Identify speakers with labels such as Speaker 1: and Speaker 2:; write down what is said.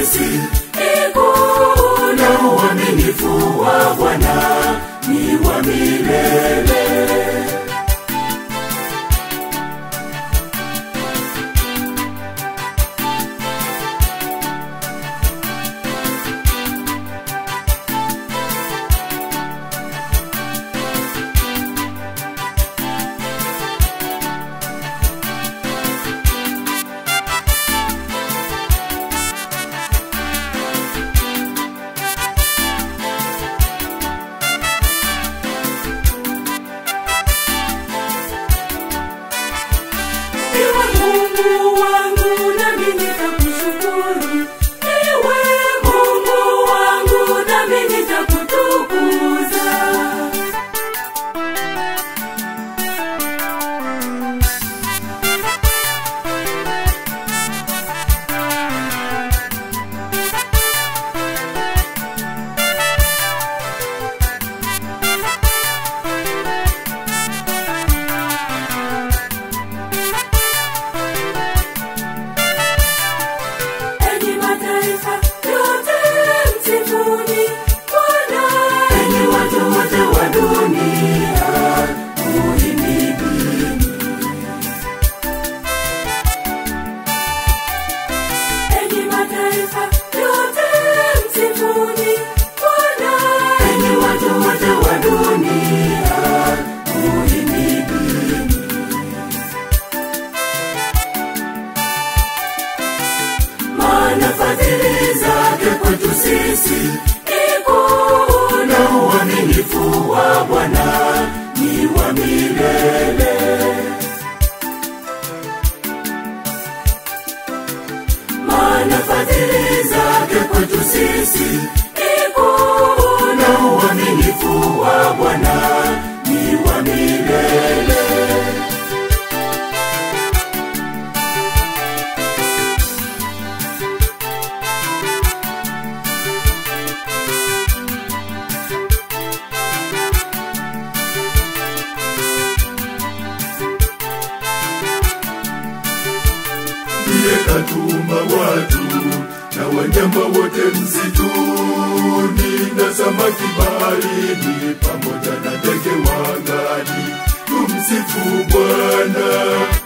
Speaker 1: sisi ikuu na uaminifu wa Bwana ni wa milele. Ewe Mungu wangu nami nitakushukuru. Ewe Mungu wangu nami nitakutukuza. Enyi mataifa yote msifuni Bwana. Enyi watu wote wa dunia muhimidini. Enyi mataifa yote msifuni Bwana. Enyi watu wote wa dunia muhimidini. maana fadhili zake kwetu sisi ni kuu na uaminifu wa Bwana ni wa milele. Maana fadhili zake kwetu sisi ni kuu na uaminifu wa Bwana ni wa milele.
Speaker 2: ndiye katuma watu na wanyama wote msituni na samaki baharini pamoja na ndege wa angani. Tumsifu Bwana.